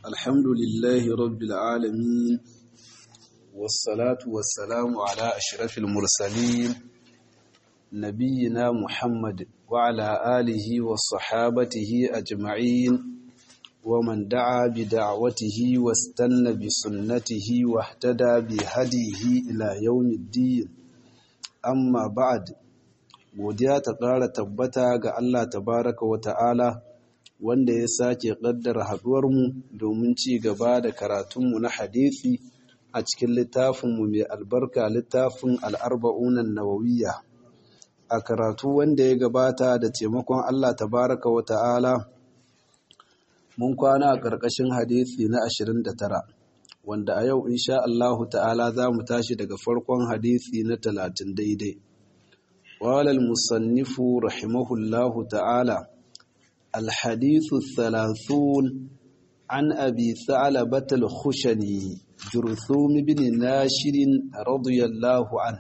الحمد لله رب العالمين والصلاة والسلام على أشرف المرسلين نبينا محمد وعلى آله وصحابته أجمعين ومن دعا بدعوته واستنى بسنته واهتدى بهديه إلى يوم الدين أما بعد godiya ta ƙara tabbata ga Allah tabaraka wa ta'ala wanda ya sake ƙaddara haɗuwarmu domin ci gaba da karatunmu na hadithi a cikin littafinmu mai albarka littafin al'arba'unan nawawiyya a karatu wanda ya gabata da taimakon Allah tabaraka wa ta'ala mun kwana a ƙarƙashin hadithi na 29 wanda a yau insha Allahu ta'ala za mu tashi daga farkon hadithi na 30 daidai قال المصنف رحمه الله تعالى الحديث الثلاثون عن أبي ثعلبة الخشني جرثوم بن ناشر رضي الله عنه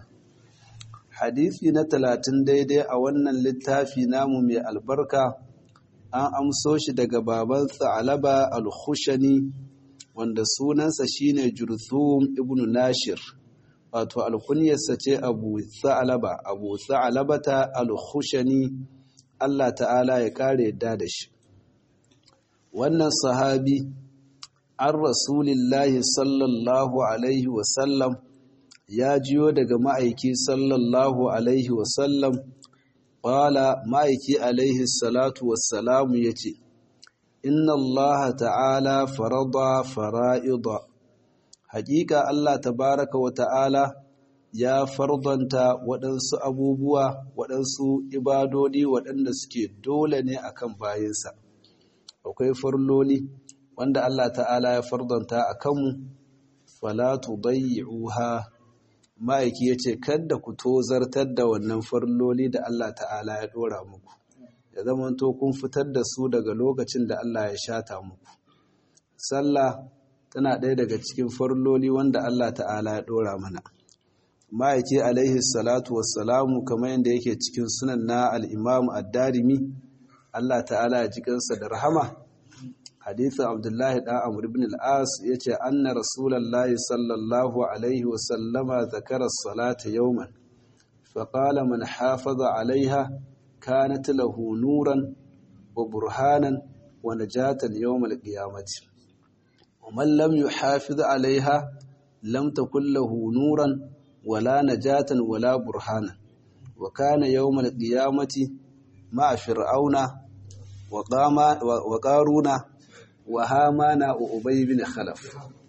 حديثي نتلاتن ديدي أولا للتافي نام من البركة an amso shi daga baban Tha'laba al-Khushani wanda sunansa shine Jurthum ibn Nashir wato alkunyarsa ce abu sa'alaba abu sa'alabata al-khushani Allah ta'ala ya kare yadda da shi wannan sahabi an rasulillahi sallallahu alaihi wasallam ya jiyo daga ma'aiki sallallahu alaihi wasallam ƙwala ma'aiki alaihi salatu wassalamu ya ce inna Allah ta'ala farada fara'ida hakika Allah tabaraka wa ta'ala ya fardanta waɗansu abubuwa waɗansu ibadodi waɗanda suke dole ne akan bayinsa akwai farloli wanda Allah ta'ala ya fardanta a kanmu falatu bayyi'uha ma'aiki ya ce kada ku tozartar da wannan farloli da Allah ta'ala ya ɗora muku ya zamanto kun fitar da su daga lokacin da Allah ya shata muku sallah tana ɗaya daga cikin farloli wanda Allah ta'ala ya ɗora mana ma'aiki alaihi salatu wassalamu kamar yadda yake cikin sunan na al'imamu addarimi Allah ta'ala ya jikinsa da rahama hadithin abdullahi ɗan amur ibn al'as ya ce anna rasulallah sallallahu alaihi wasallama zakarar salata yauman faƙala man hafaza alaiha kanat lahu nuran wa burhanan wa najatan yawmal qiyamati ومن لم يحافظ عليها لم تكن له نورا ولا نجاة ولا برهانا وكان يوم القيامة مع فرعون وقارون وهامان وأبي بن خلف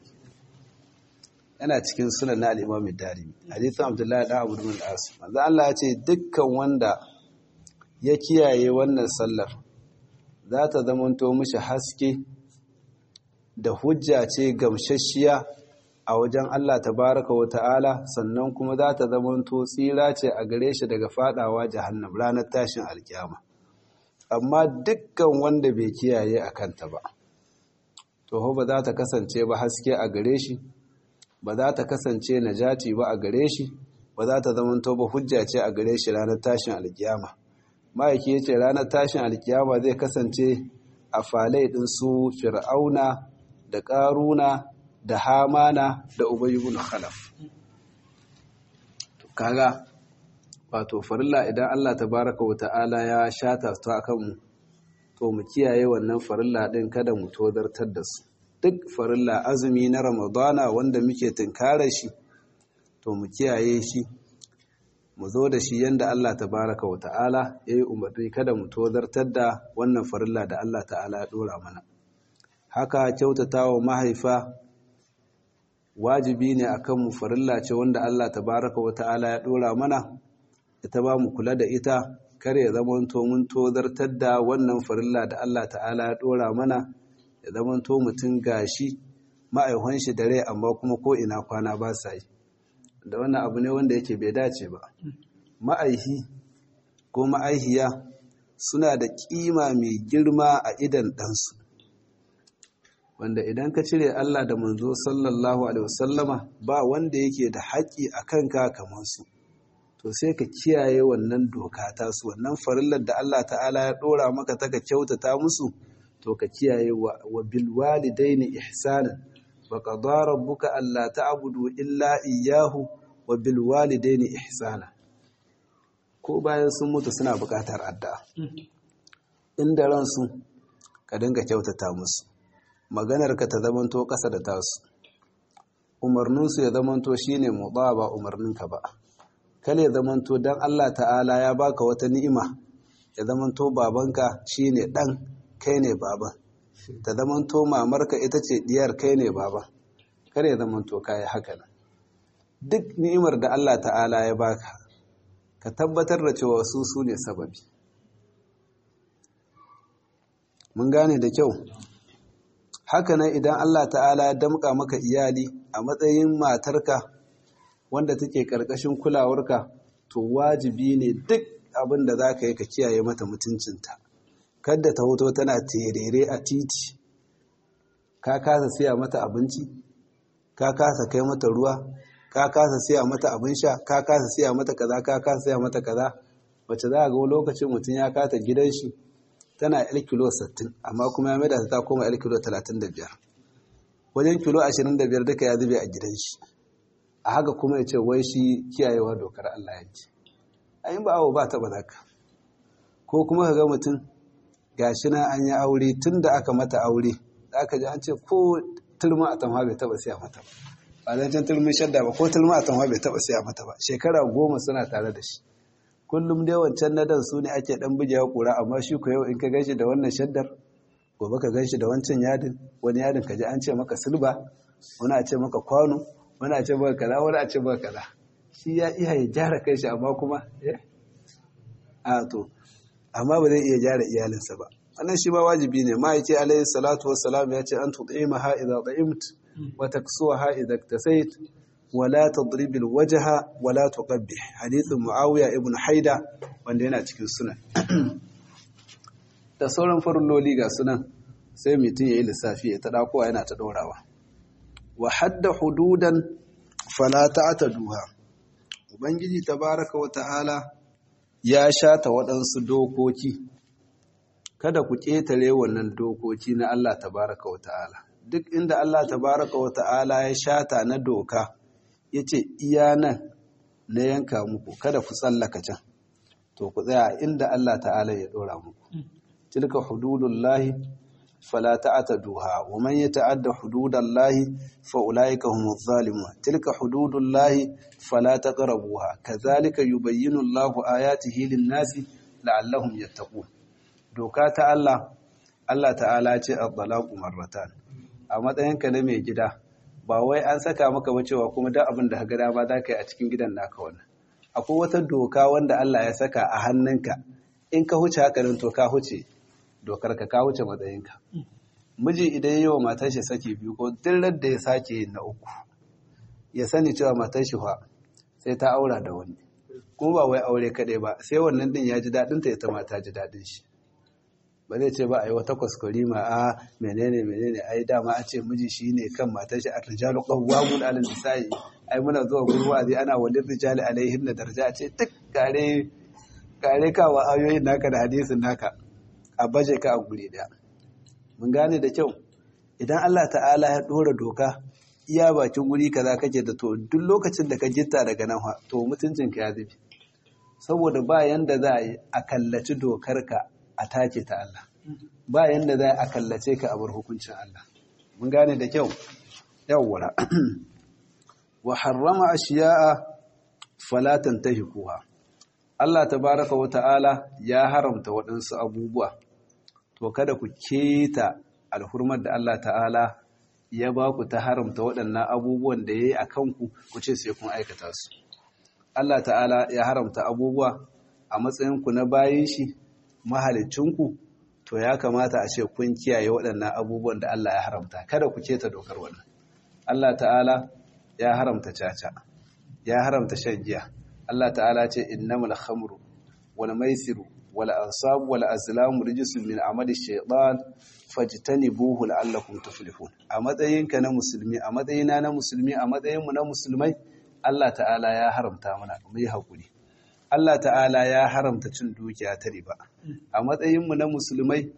yana cikin sunan na al-Imam Darimi hadithin Abdullahi da Abu Dawud al-As manzo Allah ya ce dukkan wanda ya kiyaye wannan sallar za ta zamanto mishi haske da hujja ce gamsasshiya a wajen Allah tabaraka wa ta'ala sannan kuma za ta zamanto tsira ce a gare shi daga fadawa jahannam ranar tashin alkiyama amma dukkan wanda bai kiyaye a kanta ba to ba za ta kasance ba haske a gare shi ba za ta kasance najati ba a gare shi ba za ta zamanto ba hujja ce a gare shi ranar tashin alkiyama ma'aiki ya ce ranar tashin alkiyama zai kasance a falai ɗin su fir'auna da ƙaruna da hamana da ubayyubun khalaf kaga wato farilla idan Allah tabaraka wa ta'ala ya shata su akan mu to mu kiyaye wannan farilla din kada mu tozartar da su duk farilla azumi na ramadana wanda muke tunkarar shi to mu kiyaye shi mu zo da shi yanda Allah tabaraka wa ta'ala yayi umarni kada mu tozartar da wannan farilla da Allah ta'ala ya dora mana haka kyautata wa mahaifa wajibi ne akan mu farilla ce wanda Allah tabaraka wa ta'ala ya dora mana ita ba mu kula da ita kar ya zamanto mun tozartar da wannan farilla da Allah ta'ala ya dora mana ya zamanto mutum gashi ma'aihon shi da rai amma kuma ko ina kwana ba sa yi da wannan abu ne wanda yake bai dace ba ma'aihi ko ma'aihiya suna da kima mai girma a idan ɗansu wanda idan ka cire Allah da manzo sallallahu alaihi wasallama ba wanda yake da haƙƙi a kanka kamar su to sai ka kiyaye wannan doka ta su wannan farillar da Allah ta'ala ya ɗora maka ta ka kyautata musu to ka kiyaye wa bil walidaini ihsanan wa qadara rabbuka alla ta'budu illa iyyahu wa bil walidaini ihsana ko bayan sun mutu suna buƙatar addu'a inda ransu ka dinga kyautata musu maganar ka ta zamanto ƙasa da tasu umarninsu ya zamanto shine mutsa ba umarninka ba kale ya zamanto dan Allah ta'ala ya baka wata ni'ima ya zamanto babanka shine dan kai ne baban ta zamanto mamarka ita ce diyar kai ne baban kare ya zamanto kai haka nan duk ni'imar da Allah ta'ala ya baka ka tabbatar da cewa su su ne sababi mun gane da kyau haka nan idan Allah ta'ala ya damƙa maka iyali a matsayin matarka wanda take ƙarƙashin kulawarka to wajibi ne duk abin da za ka yi ka kiyaye mata mutuncinta kadda ta hoto tana terere a titi ka kasa siya mata abinci ka kasa kai mata ruwa ka kasa siya mata abin sha ka kasa siya mata kaza ka kasa siya mata kaza wacce za a ga lokacin mutum ya kata gidan shi tana yar kilo 60 amma kuma ya maida ta koma yar kilo 35 wajen kilo 25 duka ya zube a gidan shi a haka kuma ya ce wai shi kiyayewa dokar Allah ya ce ayin ba awo ba taɓa zaka ko kuma ka ga mutum gashi na an yi aure tun da aka mata aure da aka ji an ce ko turma a tamha bai taɓa siya mata ba ba zan can turmin shadda ba ko turma a tamha bai taɓa siya mata ba shekara goma suna tare da shi kullum dai wancan na dan su ne ake dan bugewa kura amma shi ko yau in ka ganshi da wannan shaddar gobe ka ganshi da wancan yadin wani yadin ka ji an ce maka silba wani a ce maka kwano wani a ce maka kaza wani a ce maka kaza shi ya iya ya gyara kai shi amma kuma eh a to amma ba zai iya gyara iyalinsa ba wannan shi ba wajibi ne ma yake alayhi salatu wassalam ya ce an tud'imaha idza ta'imt wa taksuha idza iktasait wala tadribil wajha wala tuqabbih hadithin muawiya ibn haida wanda yana cikin sunan da sauran farilloli ga sunan sai mutum yayi lissafi ya ta dakowa yana ta dorawa wa hadda hududan fala ta'taduha ubangiji tabaraka wa ta'ala ya shata waɗansu dokoki kada ku ƙetare wannan dokoki na Allah tabaraka wa ta'ala duk inda Allah tabaraka wa ta'ala ya shata na doka ya ce iya nan na yanka muku kada ku tsallaka can to ku tsaya inda Allah ta'ala ya dora muku tilka hududullahi fala ta'taduha wa man yata'adda hududallahi fa ulaika humuz zalimun tilka hududullahi fala taqrabuha kadhalika yubayyinu Allahu ayatihi lin-nasi la'allahum yattaqun doka ta Allah Allah ta'ala ce at-talaqu marratan a matsayinka na mai gida ba wai an saka maka ba cewa kuma duk abin da ka ga dama za ka yi a cikin gidan naka wannan akwai wata doka wanda Allah ya saka a hannunka in ka huce haka nan to ka huce dokar ka ka huce matsayinka miji idan yi wa matar shi saki biyu ko duk da ya sake yin na uku ya sani cewa matar shi fa sai ta aura da wani kuma ba wai aure kaɗai ba sai wannan din ya ji daɗin ta ita ma ta ji daɗin shi ba zai ce ba a yi wata kwaskwari ma a menene menene ai dama a ce miji shi ne kan matar shi a rijalu qawwamun 'ala nisa'i ai muna zuwa gurin wa'azi ana walin rijali alaihin na daraja ce duk kare kare kawa ayoyin naka da hadisin naka a baje ka a guri daya mun gane da kyau idan Allah ta'ala ya dora doka iya bakin guri kaza kake da to duk lokacin da ka jitta daga nan to mutuncin ka ya zubi saboda ba yanda za a yi a kallaci dokar ka a take ta Allah ba yanda za a kallace ka a bar hukuncin Allah mun gane da kyau yawwara wa harrama ashiya'a fala tantahikuha Allah tabaraka wa ta'ala ya haramta waɗansu abubuwa to kada ku keta alhurmar da Allah ta'ala ya ba ku ta haramta waɗannan abubuwan da yayi akan ku ku ce sai kun aikata su Allah ta'ala ya haramta abubuwa a matsayin ku na bayin shi mahalicinku to ya kamata a ce kun kiyaye waɗannan abubuwan da Allah ya haramta kada ku keta dokar wannan Allah ta'ala ya haramta caca ya haramta shan giya Allah ta'ala ce innamal khamru wal maisiru wal ansabu wal azlamu rijsun min amali shaytan fajtanibuhu la'allakum tuflihun a matsayinka na musulmi a matsayina na musulmi a matsayinmu na musulmai Allah ta'ala ya haramta mana mu yi hakuri Allah ta'ala ya haramta cin dukiya ta riba a matsayinmu na musulmai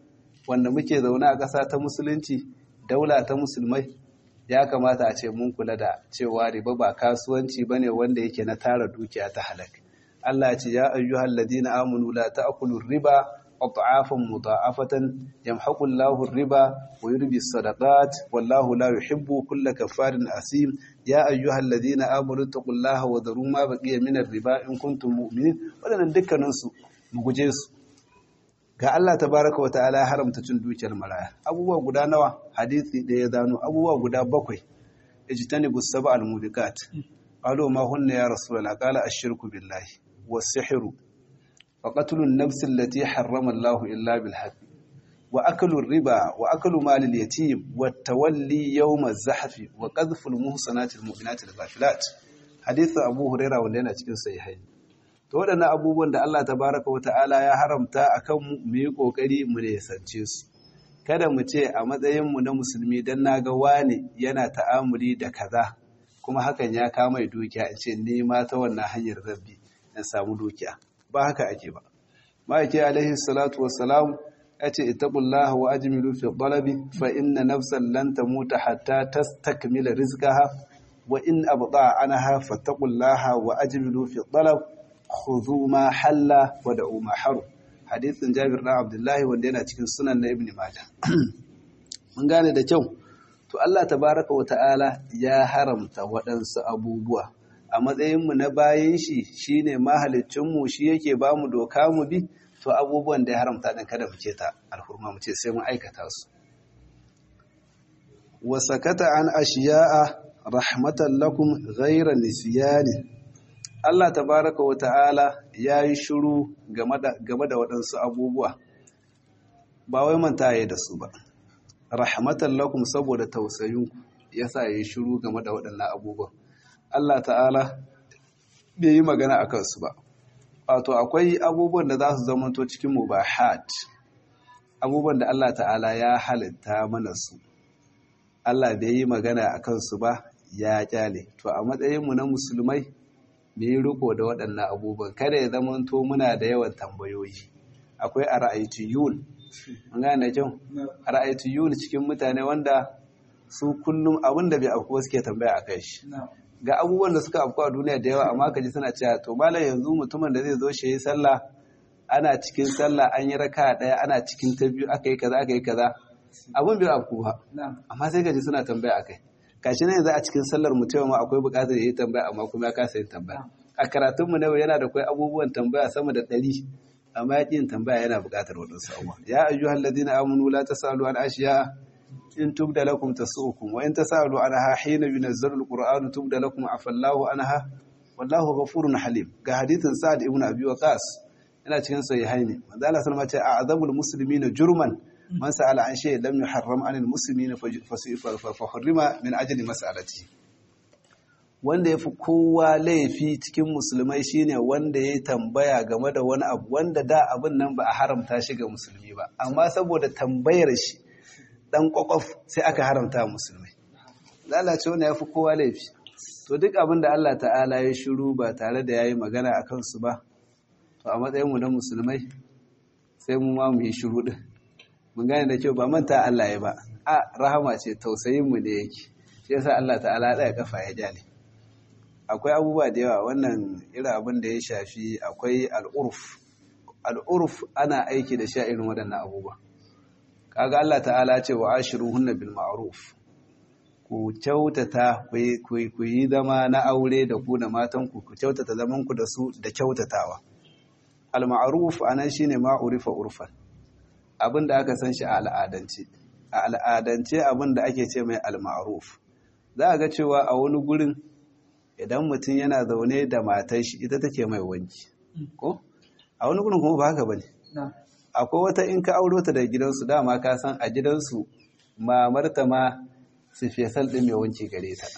wanda muke zaune a ƙasa ta musulunci daula ta musulmai ya kamata a ce mun kula da cewa riba ba kasuwanci bane wanda yake na tara dukiya ta halak Allah ce ya ayyuhal ladina amanu la ta'kulu riba adhafan mudha'afatan yamhaqu Allahu riba wa yurbi sadaqat wallahu la yuhibbu kulla kafarin asim ya ayyuhal ladina amanu taqullaha wa dharu ma baqiya min riba in kuntum mu'minin wadannan dukkanin su mu guje su ga Allah tabaraka wa ta'ala haramta cin dukiyar maraya abubuwa guda nawa hadisi da ya zano abubuwa guda bakwai ijtanibu sab'al mudikat qalu ma hunna ya rasulullah qala ash-shirku billahi was-sihru wa qatlu an-nafs allati harrama Allahu illa bil haqq wa aklu ar-riba wa aklu mal al-yatim wa tawalli yawm az-zahf wa qadhfu al-muhsanati al-mu'minati al-ghafilat hadithu abu hurairah wanda yana cikin sahihain to waɗannan abubuwan da Allah tabaraka wa ta'ala ya haramta akan mu yi kokari mu ne sance su kada mu ce a matsayinmu na musulmi don na ga wani yana ta'amuli da kaza kuma hakan ya kama dukiya in ce nema ta wannan hanyar rabbi in samu dukiya ba haka ake ba ma'aiki alaihi salatu wassalam ya ce ittaqullaha wa ajmilu fi talabi fa inna nafsan lan tamuta hatta tastakmila rizqaha wa in abda anha fattaqullaha wa ajmilu fi talab khudhu ma halla wa da'u ma haru hadithin Jabir dan Abdullahi wanda yana cikin sunan na Ibn Majah mun gane da kyau to Allah tabaraka wa ta'ala ya haramta waɗansu abubuwa a matsayin mu na bayin shi shine mahaliccin mu shi yake ba mu doka mu bi to abubuwan da ya haramta din kada mu ce ta alhurma mu ce sai mun aikata su wa sakata an ashiya'a rahmatan lakum ghayra nisyani Allah tabaraka wa ta'ala ya yi shuru game da waɗansu abubuwa, ba wai manta ya da su ba, rahmatan lakum saboda tausayinku ya sa ya yi shuru game da waɗannan abubuwan. Allah ta'ala bai yi magana a kansu ba, wato akwai abubuwan da za su zamanto cikin mu ba hat, abubuwan da Allah ta'ala ya halitta mana su. Allah bai yi magana a kansu ba ya kyale, to a matsayinmu na musulmai, mu yi riko da waɗannan abubuwan kada ya zama to muna da yawan tambayoyi akwai a ra'aytiyun mun gane kyau a ra'aytiyun cikin mutane wanda su kullum abin da bai afku suke tambaya a kai shi ga abubuwan da suka afku a duniya da yawa amma kaji suna cewa to malam yanzu mutumin da zai zo shi yi sallah ana cikin sallah an yi raka ɗaya ana cikin ta biyu aka yi kaza aka yi kaza abin bai afku ba amma sai kaji suna tambaya a kai kashi ne yanzu a cikin sallar mutum ma akwai bukatar ya yi tambaya amma kuma ya kasa yin tambaya a karatunmu na yana da kwai abubuwan tambaya sama da ɗari amma ya yin tambaya yana bukatar waɗansu abubuwa ya ayyu halladina amanu la tasalu an ashiya in tubda lakum tasukum wa in tasalu anha hina yunazzalu alqur'anu tubda lakum afallahu anha wallahu ghafurun halim ga hadithin sa'ad ibn abi waqas yana cikin sahihaini manzo Allah sallallahu alaihi wasallam ce a'zamul muslimina jurman man sa'ala an shay lam yuharram anil muslimina fa hurrima min ajli mas'alati wanda yafi kowa laifi cikin musulmai shine wanda ya tambaya game da wani abu wanda da abin nan ba a haramta shi ga musulmi ba amma saboda tambayar shi dan kwakwaf sai aka haramta musulmai lalace wanda yafi kowa laifi to duk abin da Allah ta'ala ya shiru ba tare da yayi magana akan su ba to a matsayin mu na musulmai sai mu ma mu yi shiru din mun gane da kyau ba manta Allah ya ba a rahama ce tausayin mu ne yake shi yasa Allah ta'ala ya kafa ya jale akwai abubuwa da yawa wannan irin abin da ya shafi akwai al'urf al'urf ana aiki da sha irin waɗannan abubuwa kaga Allah ta'ala ce wa ashiruhunna bil ma'ruf ku kyautata ku yi zama na aure da ku da matan ku ku kyautata zaman ku da su da kyautatawa al ma'ruf anan shine ma'urifa urfan abin da aka san shi a al'adance a al'adance abin da ake ce mai al-ma'ruf za a ga cewa a wani gurin idan mutum yana zaune da matar shi ita take mai wanki ko a wani gurin kuma ba haka bane akwai wata in ka auro ta da gidansu dama ka san a gidansu mamarta ma su fesal din mai wanki gare ta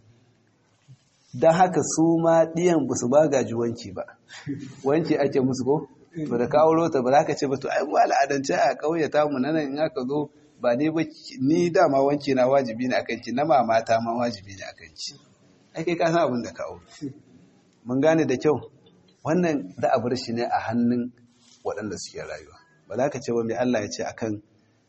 don haka su ma ɗiyan ba su ba gaji wanki ba wanki ake musu ko to da ka auro ta ba za ka ce ba to ai mu al'adance a ƙauye ta mu nan in aka zo ba ni ba ni dama wanki na wajibi ne akan ki na mamata ma wajibi ne akan ki ai kai ka san abin da ka auro mun gane da kyau wannan da a bar shi ne a hannun waɗanda suke rayuwa ba za ka ce ba mai Allah ya ce akan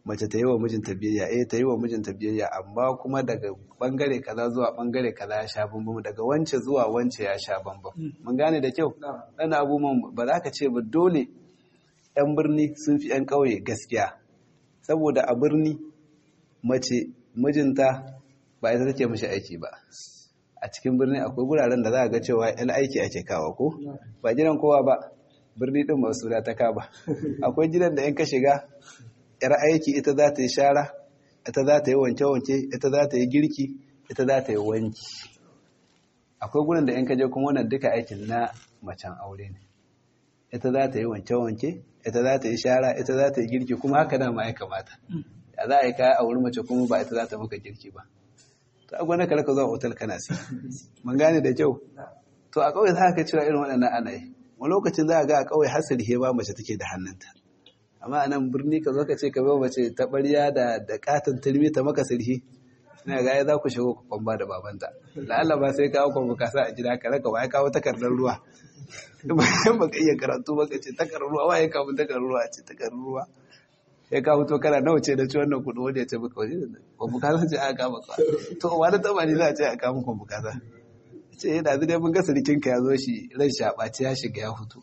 mace ta yi wa mijinta biyayya eh ta yi wa mijinta biyayya amma kuma daga bangare kaza zuwa bangare kaza ya sha bambam daga wance zuwa wance ya sha bambam mun gane da kyau dan abubuwan ba za ka ce ba dole yan birni sun fi yan ƙauye gaskiya saboda a birni mace mijinta ba ita take mishi aiki ba a cikin birni akwai guraren da za a ga cewa yan aiki ake kawo ko ba gidan kowa ba birni din ba su da ta ka ba akwai gidan da in ka shiga yar aiki ita za ta yi shara ita za ta yi wanke-wanke ita za ta yi girki ita za ta yi wanki akwai gurin da in ka je kuma wannan duka aikin na macen aure ne ita za ta yi wanke-wanke ita za ta yi shara ita za ta yi girki kuma haka dama ya kamata ya za a yi kaya a wurin mace kuma ba ita za ta maka girki ba to a gwana ka raka zuwa otal kana sai mun gane da kyau to a ƙauye za ka cewa irin waɗannan ana yi wani lokacin za a ga a ƙauye har sirhe ba mace take da hannunta amma a nan birni ka zo ka ce ka bai mace ta ɓarya da da katon turmi ta maka sirhi ina ga za ku shigo ku kwamba da babanta la'alla ba sai kawo kwamba ka sa a gida ka raka ya kawo takardar ruwa bayan baka iya karatu ba ka ce takardar ruwa wa ya kawo takardar ruwa ce takardar ruwa ya kawo to kana nawa ce da ci wannan kuɗi wanda ya ce baka wani kwamba ka ce a kama ka to wani taba ne za a ce a kama kwamba ka ce yana zai dai mun ga sirikinka ya zo shi ran shaɓaci ya shiga ya fito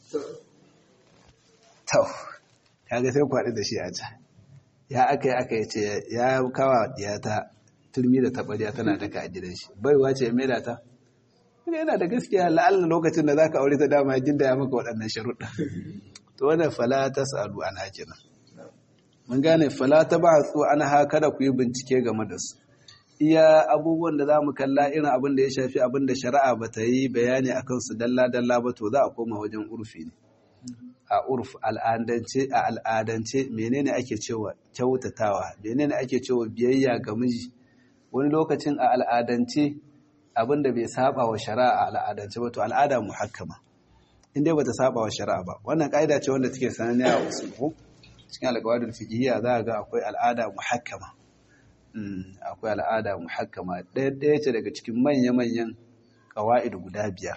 tau kaga sai kwaɗi da shi a can ya aka yi aka yi ce ya kawa ta turmi da taɓarya tana daka a gidan shi baiwa ce ya maida ta kuma yana da gaskiya la'alla lokacin da zaka aure ta dama jin da ya maka waɗannan sharuɗa to wannan fala ta sa'adu an hakina mun gane fala ta ba su an ha kada ku yi bincike game da su iya abubuwan da za mu kalla irin abin da ya shafi abin da shari'a ba ta yi bayani a kansu dalla-dalla ba to za a koma wajen urfi ne a urf al'adance a al'adance menene ake cewa kyautatawa menene ake cewa biyayya ga miji wani lokacin a al'adance abin da bai saba wa shari'a a al'adance ba to al'ada muhakkama in dai bata saba wa shari'a ba wannan ka'ida ce wanda take sananniya a usul cikin alƙawarin fiqhiyya za ga akwai al'ada muhakkama akwai al'ada muhakkama ɗaya ce daga cikin manya-manyan ƙawa'id guda biyar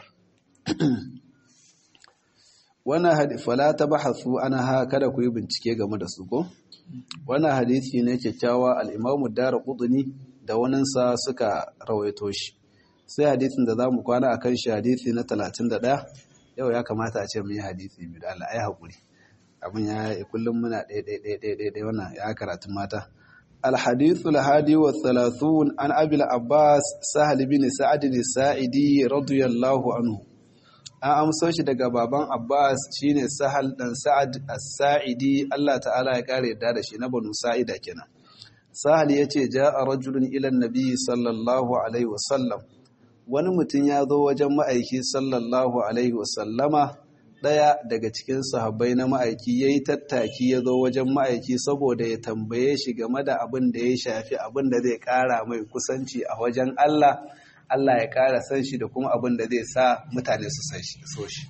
wannan hadisi fala ta bahasu ana ha kada ku yi bincike game da su ko wannan hadisi ne kyakkyawa al-Imam Ad-Darqutni da waninsa suka rawaito shi sai hadisin da zamu kwana akan shi hadisi na 31 yau ya kamata a ce mun yi hadisi biyu da Allah ai hakuri abin ya kullum muna ɗaya ɗaya ɗaya ɗaya wannan ya karatu mata الحديث الهادي والثلاثون عن أبي العباس سهل بن سعد الساعدي رضي الله عنه an amso shi daga baban Abbas shine Sahal dan Sa'ad As-Sa'idi Allah ta'ala ya kare yadda da shi na Banu Sa'ida kenan Sahal yace ja'a rajulun ila an-nabi sallallahu alaihi wasallam wani mutum ya zo wajen ma'aiki sallallahu alaihi wasallama daya daga cikin sahabbai na ma'aiki yayi tattaki ya zo wajen ma'aiki saboda ya tambaye shi game da abin da ya shafi abin da zai kara mai kusanci a wajen Allah Allah ya ƙara san shi da kuma abin da zai sa mutane su san shi so shi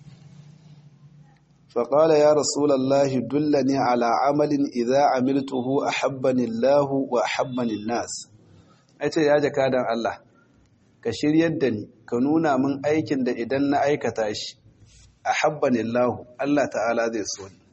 faƙala ya rasulallahi dullani ala amalin idza amiltuhu ahabbani Allah wa ahabbani nas ce ya jakadan Allah ka shiryar da ni ka nuna min aikin da idan na aikata shi ahabbani Allah Allah ta'ala zai so ni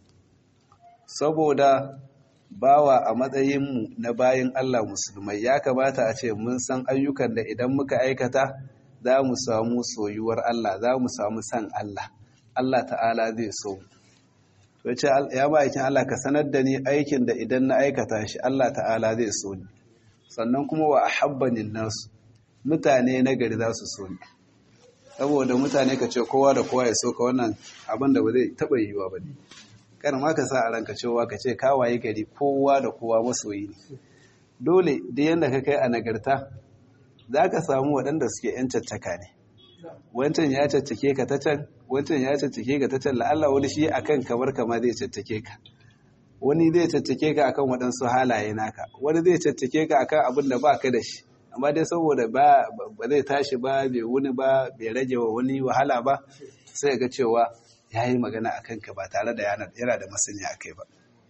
saboda bawa a matsayinmu na bayin Allah musulmai ya kamata a ce mun san ayyukan da idan muka aikata za mu samu soyuwar Allah za mu samu san Allah Allah ta'ala zai so to ce ya ba aikin Allah ka sanar da ni aikin da idan na aikata shi Allah ta'ala zai so ni sannan kuma wa ahabbanin nasu mutane na gari za su so ni saboda mutane ka ce kowa da kowa ya so ka wannan abin da ba zai taɓa yiwuwa ba ne kar ma ka sa a ranka cewa ka ce kawaye gari kowa da kowa masoyi ne dole da yadda ka kai a nagarta za ka samu waɗanda suke 'yan caccaka ne wancan ya caccake ka ta can wancan ya caccake ka ta can la'alla wani shi akan kamar kama zai caccake ka wani zai caccake ka akan waɗansu halaye naka wani zai caccake ka akan abin da ba ka da shi amma dai saboda ba zai tashi ba bai wuni ba bai rage wa wani wahala ba sai ga cewa ya yi magana a kanka ba tare da yana da masani a kai ba.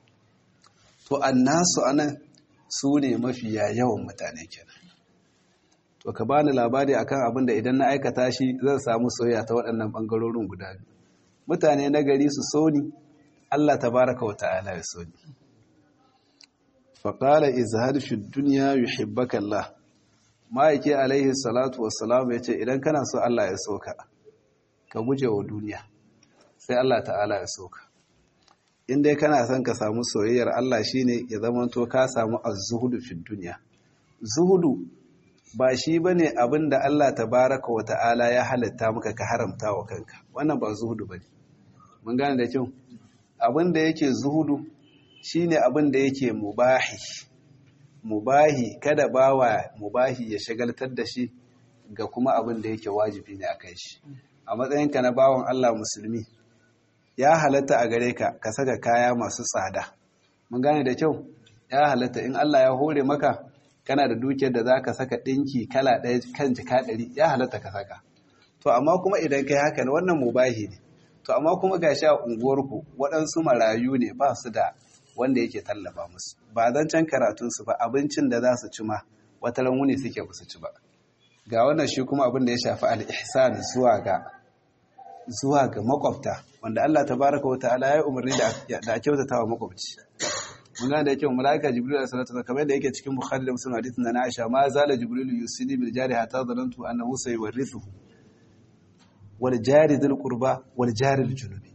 To, annasu anan su ne mafiya yawan mutane kenan. To, ka bani labari akan abin da idan na aikata shi zan samu soyayya ta waɗannan ɓangarorin guda biyu. Mutane na gari su so ni, Allah ta baraka wa ta'ala ya so ni. faƙala izhar fi duniya yuhibbaka Allah ma'aiki alaihi salatu wassalam ya ce idan kana so Allah ya soka ka guje wa duniya sai Allah ta'ala ya soka in dai kana son ka samu soyayyar Allah shine ya zama to ka samu az-zuhudu fi duniya zuhudu ba shi bane abin da Allah tabaraka wa ta'ala ya halatta maka ka haramta wa kanka wannan ba zuhudu bane mun gane da kyau abin da yake zuhudu shine abin da yake mubahi mubahi kada bawa mubahi ya shagaltar da shi ga kuma abin da yake wajibi ne akan shi a matsayinka na bawan Allah musulmi ya halatta a gare ka ka saka kaya masu tsada mun gane da kyau ya halatta in Allah ya hore maka kana da dukiyar da zaka saka dinki kala ɗaya kan jika ɗari ya halatta ka saka to amma kuma idan kai haka wannan mubahi ne to amma kuma gashi a unguwarku waɗansu marayu ne ba su da wanda yake tallafa musu ba zan can karatunsu ba abincin da za su ci ma wata wuni suke ba su ci ba ga wannan shi kuma abin da ya shafi al-ihsan zuwa ga zuwa ga makwabta wanda Allah tabaraka wa ta'ala ya umarni da da kyautata wa makwabci mun ga da yake malaika jibril alaihi salatu wasallam kamar da yake cikin bukhari da muslim hadithin na Aisha ma zala jibril yusini bil jari hatta zanantu annahu sayurithu wal jari dhul qurba wal jari al junubi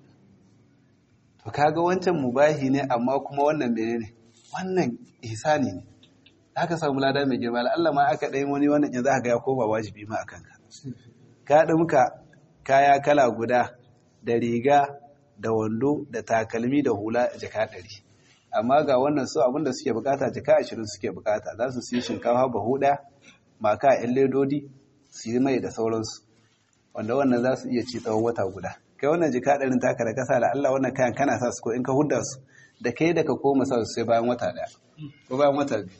to kaga wancan mubahi ne amma kuma wannan menene wannan ihsani ne haka samu lada mai girma Allah ma aka dai wani wannan yanzu aka ya koma wajibi ma akan ka ka muka kaya kala guda da riga da wando da takalmi da hula jaka ɗari amma ga wannan su abinda suke bukata jaka ashirin suke bukata za su siya shinkafa bahu ɗaya maka yan ledodi su yi mai da sauransu wanda wannan za su iya ci tsawon wata guda kai wannan jika ɗarin taka da kasa da Allah wannan kayan kana sa su ko in ka hudda su da kai da ka koma sa su sai bayan wata ɗaya ko bayan wata biyu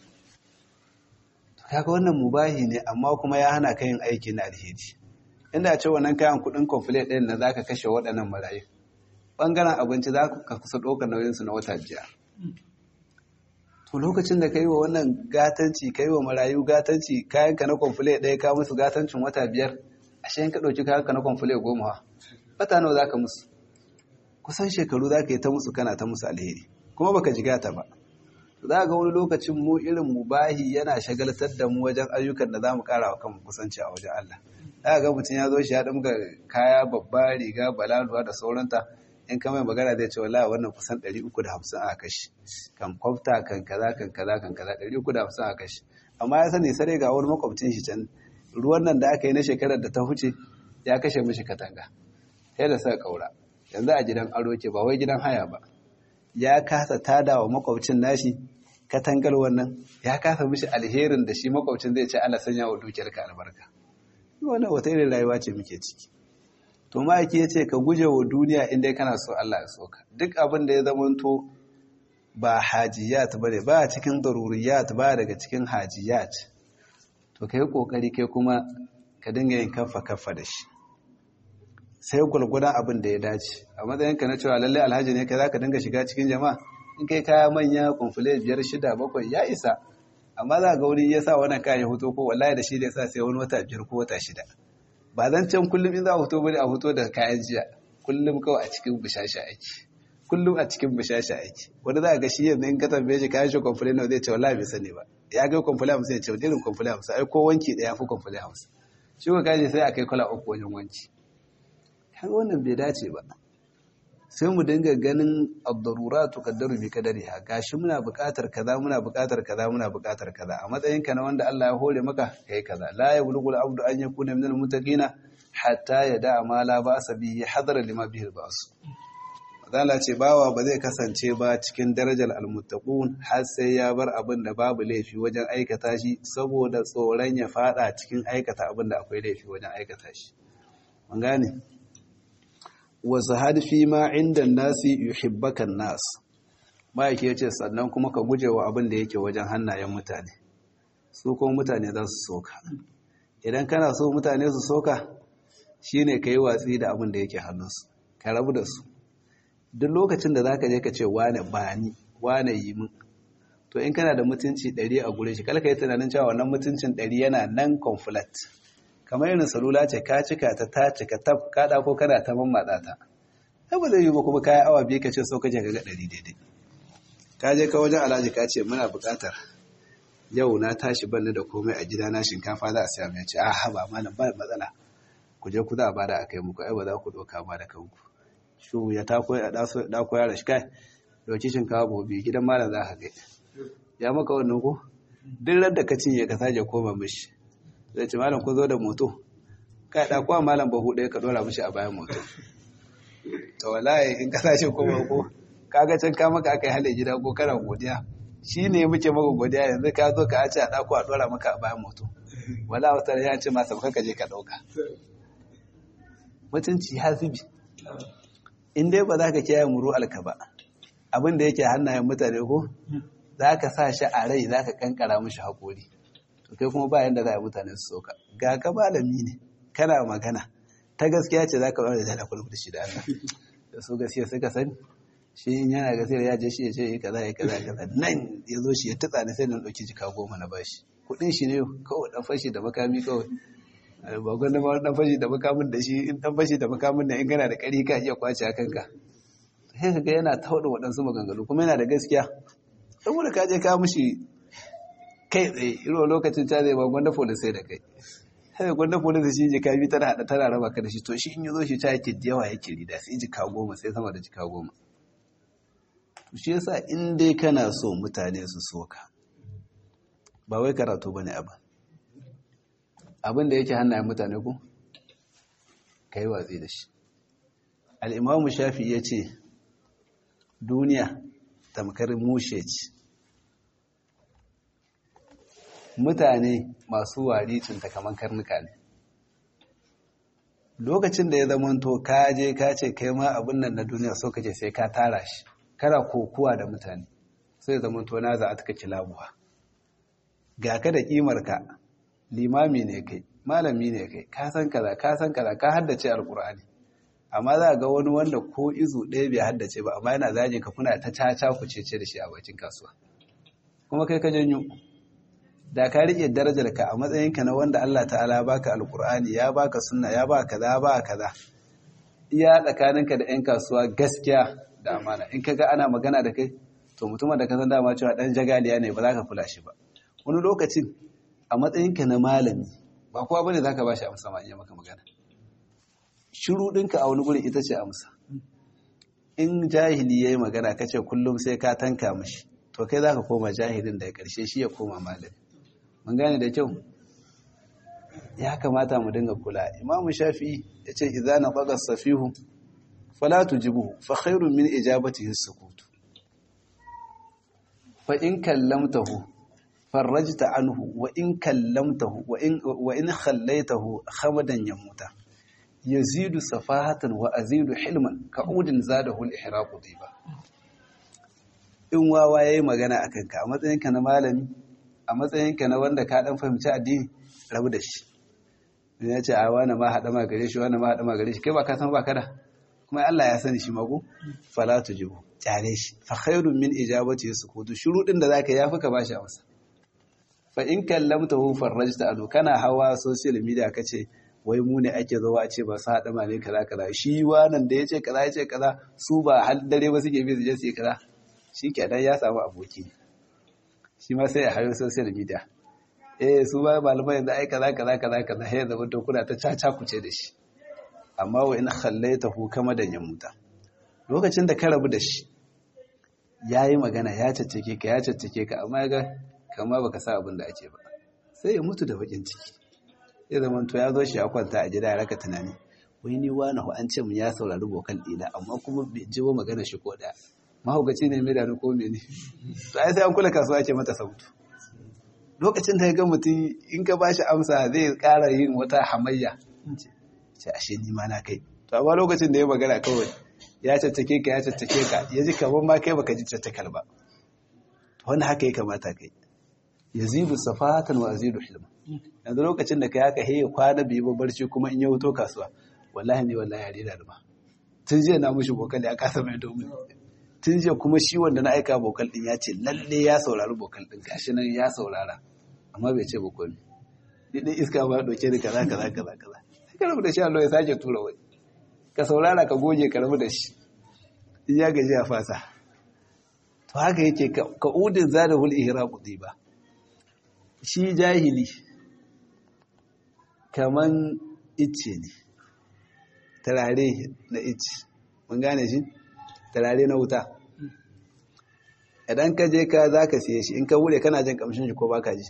kaga wannan mubahi ne amma kuma ya hana ka yin aiki na alheri inda ce wannan kayan kudin complete ɗin na za ka kashe waɗannan marayu ɓangaren abinci za ka kusa ɗaukar nauyinsu na wata biyar to lokacin da ka yi wa wannan gatanci ka yi wa marayu gatanci kayanka na complete ɗaya ka musu gatancin wata biyar ashe in ka ɗauki kayanka na complete goma wata nawa za ka musu kusan shekaru za ka yi ta musu kana ta musu alheri kuma baka jiga ta ba za ga wani lokacin mu irin mubahi yana shagaltar da mu wajen ayyukan da za mu ƙara wa kanmu kusanci a wajen Allah za ga mutum ya zo shi ya ɗumga kaya babba riga balaluwa da sauranta in ka mai magana zai ce wallahi wannan kusan 350 a kashi kan kwafta kan kaza kan kaza kan kaza 350 a kashi amma ya sani sare ga wani makwabcin shi can ruwan nan da aka yi na shekarar da ta huce ya kashe mishi katanga sai da suka kaura yanzu a gidan aro ke ba wai gidan haya ba ya kasa tada wa makwabcin nashi katangar wannan ya kasa mishi alherin da shi makwabcin zai ce Allah sanya wa dukiyarka albarka wannan wata irin rayuwa ce muke ciki to ma'aiki ya ce ka guje wa duniya inda kana so Allah ya soka duk abin da ya zamanto ba hajiyat ba ne ba cikin daruriyat ba daga cikin hajiyat to ka yi ƙoƙari kai kuma ka dinga yin kafa kafa da shi sai gwalgwadon abin da ya dace a matsayinka na cewa lallai alhaji ne ka za ka dinga shiga cikin jama'a in kai kaya manya kumfule biyar shida bakwai ya isa amma za ga wani ya sa wannan kayan ya hoto ko wallahi da shi da ya sa sai wani wata biyar ko wata shida ba zan can kullum in za a hoto bane a hoto da kayan jiya kullum kawai a cikin bishasha aiki kullum a cikin bishasha aiki wani za a ga shi yanzu in ka tambaye shi kayan shi kwamfule nawa zai ce wallahi bai sani ba ya ga kwamfule hamsin ya ce wani irin kwamfule hamsin ai ko wanki ɗaya fi kwamfule hamsin shi ko kaji sai a kai kwala uku wajen wanki kaga wannan bai dace ba sai mu dinga ganin ad-darurat tuqaddaru bi qadariha gashi muna buƙatar kaza muna buƙatar kaza muna buƙatar kaza a matsayin ka na wanda Allah ya hore maka kai kaza la yablughu al-abdu an yakuna min al-muttaqina hatta yada ma la ba'sa bihi hadara lima bihi al-ba's Mazala ce bawa ba zai kasance ba cikin darajar al-muttaqun har sai ya bar abin da babu laifi wajen aikata shi saboda tsoron ya fada cikin aikata abin da akwai laifi wajen aikata shi mun gane wa zahad fi ma inda nasi yuhibbakan nas ma'aiki yace sannan kuma ka guje wa abin da yake wajen hannayen mutane su kuma mutane za su soka idan kana so mutane su soka shine ka yi watsi da abin da yake hannunsu ka rabu da su duk lokacin da zaka je ka ce wane bani wane yi min to in kana da mutunci ɗari a gure shi kala ka yi tunanin cewa wannan mutuncin ɗari yana nan conflict kamar irin salula ce ka cika ta ta cika tab ka ko kana ta mammatsa ta sai ba zai yi ba kuma kayan awa biyu ka ce so kaje ka ga ɗari daidai ka je ka wajen alhaji ka ce muna buƙatar yau na tashi banni da komai a gida na shinkafa za a siya mai ce a haba malam ba matsala ku je ku za a bada a kai muku ai ba za ku doka ba da kanku shu ya ta koyi a dako ya rashi kai dauki shinkafa gobe gidan malam za ka kai ya maka wannan ko duk ran da ka cinye ka sake koma mishi zai ce malam ku zo da moto kai da kuwa malam bahu ɗaya ka dora mishi a bayan moto to wallahi in ka sace koma ko kaga can ka maka aka yi hale gida ko kana godiya shi ne muke maka godiya yanzu ka zo ka ce a ɗako a ɗora maka a bayan moto wala wata ya ce masa ka je ka ɗauka mutunci hasibi in dai ba za ka kiyaye muru alka ba abin da yake hannayen mutane ko za ka sa shi a rai za ka kankara mishi haƙori to kai kuma ba yanda za a mutane su soka ga ka malami ne kana magana ta gaskiya ce za ka ɗaura da dalakul da shi da Allah da su gaskiya suka sani shi in yana gaskiyar ya je shi ya ce ya kaza ya kaza kaza nan ya zo shi ya tutsa ne sai na ɗauki jika goma na bashi kuɗin shi ne kawai ɗan fashi da makami kawai ba gwanda ma ɗan fashi da makamin da shi in ɗan fashi da makamin da in gana da ƙari ka iya kwace a kanka sai ka ga yana tauna waɗansu maganganu kuma yana da gaskiya saboda ka je ka mushi kai tsaye irin lokacin ta zai ba gwanda polis sai da kai sai gwanda polis shi jika biyu tana haɗa tana raba ka da shi to shi in yi zo shi ta yake da yawa yake rida sai jika goma sai sama da jika goma shi yasa in dai kana so mutane su soka ba wai karatu bane abin abin da yake hannayen mutane ku ka yi watsi da shi al'imamu shafi ya ce duniya tamkar mushe ce mutane masu waricinta kamar karnuka ne lokacin da ya zamanto ka je ka ce kai ma abin nan na duniya so kace sai ka tara shi kana kokuwa da mutane sai zamanto na za a taka kilabuwa ga ka da kimarka limami ne kai malami ne kai ka san kaza ka san kaza ka haddace alkur'ani amma za ga wani wanda ko izu ɗaya bai haddace ba amma yana zage ka kuna ta caca ku cece da shi a bakin kasuwa kuma kai ka janyo da ka rike darajar ka a matsayin ka na wanda Allah ta'ala baka alkur'ani ya baka sunna ya baka kaza ba kaza iya tsakaninka da yan kasuwa gaskiya da amana in kaga ana magana da kai to mutumin da ka san dama cewa dan jagaliya ne ba za ka kula shi ba wani lokacin a matsayinka na malami ba kowa bane zaka bashi amsa ma in ya maka magana shiru ɗinka a wani gurin ita ce amsa in jahili yayi magana kace kullum sai ka tanka mishi to kai zaka koma jahilin da karshe shi ya koma malami mun gane da kyau ya kamata mu dinga kula imamu shafi'i yace idza nafaqa safihu fala tujibuhu fa khairun min ijabatihi as-sukut fa in kallamtahu farrajta anhu wa in kallamtahu wa in wa in khallaitahu khamadan yamuta yazidu safahatan wa azidu hilman ka'udin zadahu al-ihraqu diba in wawa yayi magana akan ka a matsayin ka na malami a matsayin ka na wanda ka dan fahimci addini rabu da shi in ya ce a wani ma hada ma gare shi wani ma hada ma gare shi kai ba ka san ba kada kuma Allah ya sani shi mako fala tujibu kyale shi fa khairun min ijabati sukutu shurudin da zaka yafi ka bashi amsa fa in kallamtahu farrajta anu kana hawa social media kace wai mu ne ake zuwa a ce ba su haɗa male kaza kaza shi wannan da ya ce kaza ya ce kaza su ba har dare ba suke bi su je su yi kaza shi kenan ya samu aboki shi ma sai ya hayo social media eh su ba malamai yanzu ai kaza kaza kaza kaza sai zama to kuna ta caca kuce da shi amma wa in khallaita hu kama da ya muta lokacin da ka rabu da shi yayi magana ya caccake ka ya caccake ka amma ga kama baka sa abin da ake ba sai ya mutu da bakin ciki ya zama to ya zo shi ya kwanta a gida ya raka tunani wai ni wani an ce mu ya saurari bokal ɗina amma kuma bai ji wa magana shi ko ɗaya mahaukaci ne mai da ko mene to ai sai an kula kasuwa ke mata sautu lokacin da ya ga mutum in ka ba shi amsa zai ƙara yin wata hamayya ce ashe ni ma na kai to amma lokacin da ya magana kawai ya caccake ka ya caccake ka ya ji kamar ma kai baka ji caccakar ba wanda haka ya kamata kai yazidu safatan wa azidu hilma yanzu lokacin da kai haka he kwana biyu ba barci kuma in ya wuto kasuwa wallahi ne wallahi ya rida ba tun jiya na mushi bokal ya kasa mai domin tun jiya kuma shi wanda na aika bokal din ya ce lalle ya saurari bokal din gashi nan ya saurara amma bai ce bokal ni dai iska ba dauke ni kaza kaza kaza kaza sai ka rabu da shi Allah ya sake tura wani ka saurara ka goge ka rabu da shi in ya gaji a fasa to to haka yake ka udin zadahul ihraqu ba shi jahili kaman icce ne tarare na icce mun gane shi tarare na wuta idan ka je ka za ka siye shi in ka wure kana jin kamshin shi ko baka ji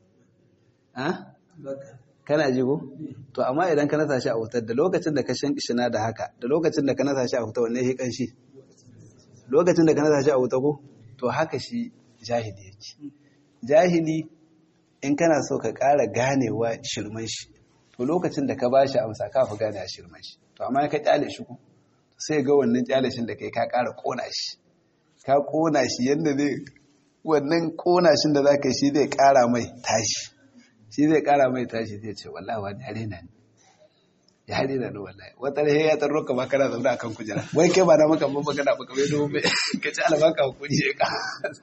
kana ji ko to amma idan ka nasa shi a wutar da lokacin da ka shankishina da haka da lokacin da ka nasa shi a wuta wanne ya kanshi lokacin da ka nasa shi a wuta ko to haka shi jahili yake jahili in kana so ka ƙara ganewa shirman shi to lokacin da ka bashi amsa ka fi gane a shirman shi to amma ka kyale shi ko sai ga wannan kyale shi da kai ka ƙara kona shi ka kona shi yadda zai wannan kona shi da za ka yi shi zai ƙara mai tashi shi zai ƙara mai tashi zai ce wallahi wani yare na ne ya rena ni wallahi wata rahe ya tarro ka ba kana zaune akan kujera wai kai ba na maka ba magana ba kamar domin ka ci albaka hakuri ya ka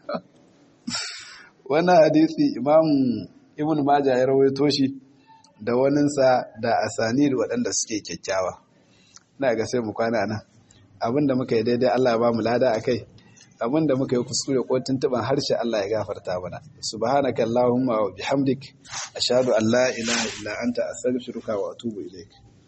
wannan hadisi imam ibn majah ya rawaito shi da waninsa da asani da waɗanda suke kyakkyawa ina ga sai mu kwana nan abinda muka yi daidai Allah ya ba mu lada akai abinda muka yi kuskure ko tuntuban harshe Allah ya gafarta mana subhanaka allahumma wa bihamdik ashhadu an la ilaha illa anta astaghfiruka wa atubu ilaik